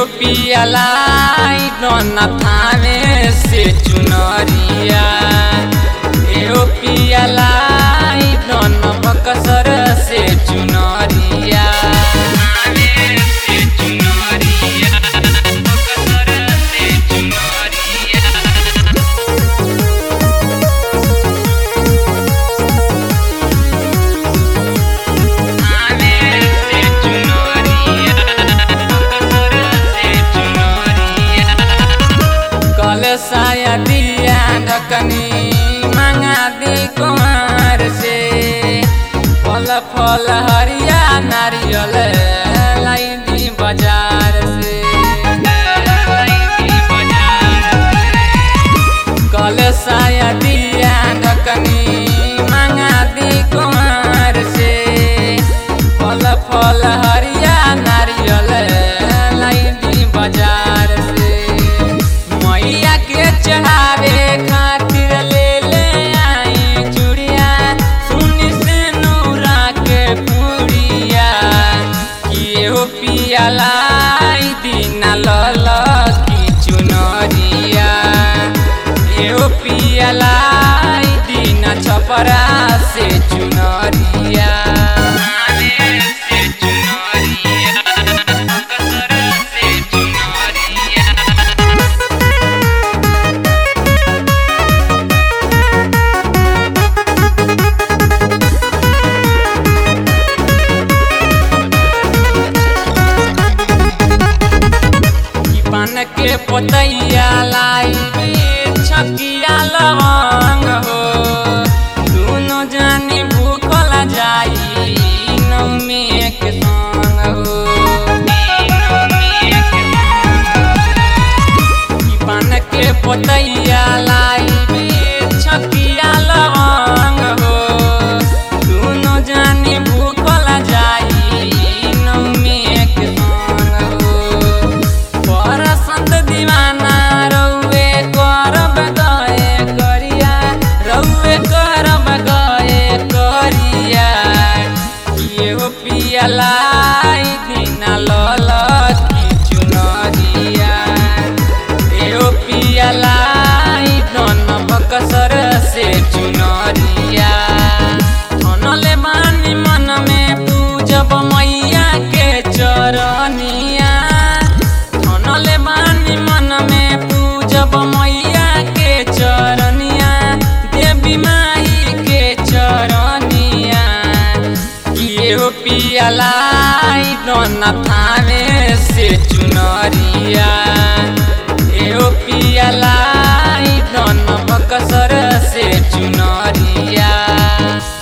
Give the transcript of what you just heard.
एहो पियालाई दोना थाने से चुनरिया एहो पियालाई दोना बकसर से चुनरिया थाने से चुनरिया बकसर से चुनरिया थाने से चुनरिया बकसर से चुनरिया कल साया दिया ढकनी मंगा दी कुमार से फल फल हरिया नारियल लाई दी बाजार से कल साया दिया ढकनी मंगा दी कुमार से फल फल हरिया नारियल लाई दी बाजार से मैया के चढ़ावे खातिर ले ले आई चूड़िया सुनी से नूरा के पुड़िया कि हो पियालाई दीना लल की चुनरिया एहो पियालाई दीना छपरा से चुनरिया से चुनरिया कसर से चुनरिया ई पान के पतैया लाई छकिया लवंग हो दुनो जानी भूखल जाई नौमी के संग हो ई पान के पतैया लाई छकिया लवंग हो दुनो जानी भूखल जाई नौमी के संग हो परसंत दीवाना रउए करब गए करिया रउए करब गए करिया एहो पियलाई दिना लल की चुनरिया एहो पियलाई दन बकसर से चुनरिया धनले बानी मन में पूजब मैया के चरनिया धनले बानी मन में पूजब मैया के चरनिया देवी माई के चरनिया एहो पियालाई दोना थाने से चुनरिया एहो पियालाई दोना बकसर से चुनरिया